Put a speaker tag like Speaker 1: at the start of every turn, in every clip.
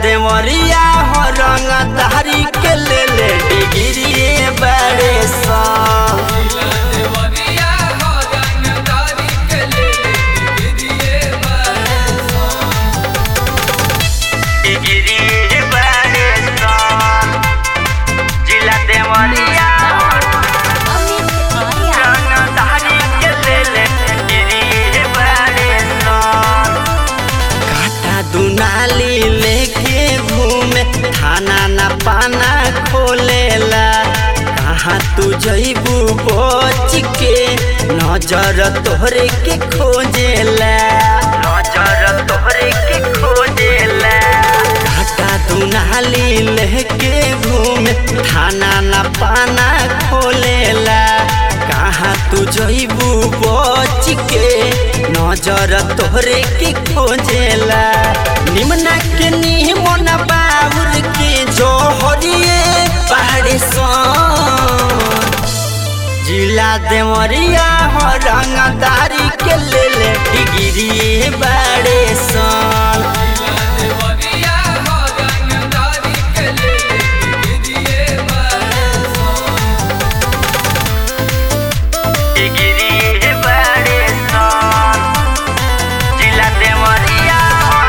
Speaker 1: देवरिया हो रंग धारी के ले ले डिग्री बड़े सा
Speaker 2: देवरिया हो रंगदारी के ले ले डिग्री बरसो
Speaker 1: डिग्री बड़े सा जिला देवरिया रंग धारी के ले ले डिग्री बड़े सा काटा दुनाली लेके घूमे खाना ना पाना खोलेला कहाँ तू जइबू बच के नजर तोहरे के खोजेला नजर तोहरे के खोजेला काटा दुनाली लेके घूमे खाना ना पाना खोलेला कहाँ तू जइबू बच के नजर तोहरे के खोजेला निमना के निमन बाबुर के जोहरिए पहाड़े सन जिला देवरिया हो रंगदारी के ले ले डिग्री बड़े सन
Speaker 2: देवरिया हो रंगदारी के ले ले डिग्री बरसो
Speaker 1: डिग्री बड़े सन जिला देवरिया हो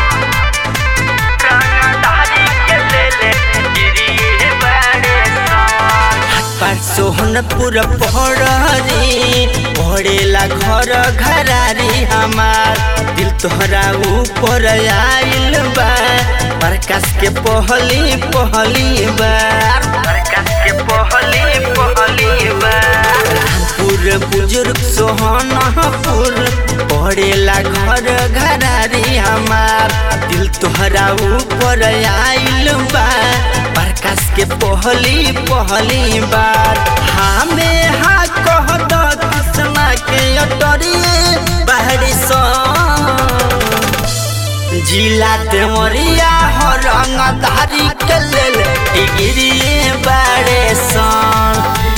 Speaker 1: रंगदारी के ले ले डिग्री बड़े सन पर सोहनपुर पहरी पड़ेला घर घरारी हमार दिल तोहरा ऊपर आइल बा प्रकाश के पहली पहली बार प्रकाश के पहली पहली बार रामपुर बुजुर्ग सोहनपुर पड़ेला घर घरारी हमार दिल तोहरा ऊपर आइल बा प्रकाश के पहली पहली बार हमें हा कह दो कृष्णा के अटरिए बाहरी सन जिला देवरिया हो रंगधारी के लेल डिग्री बड़े सन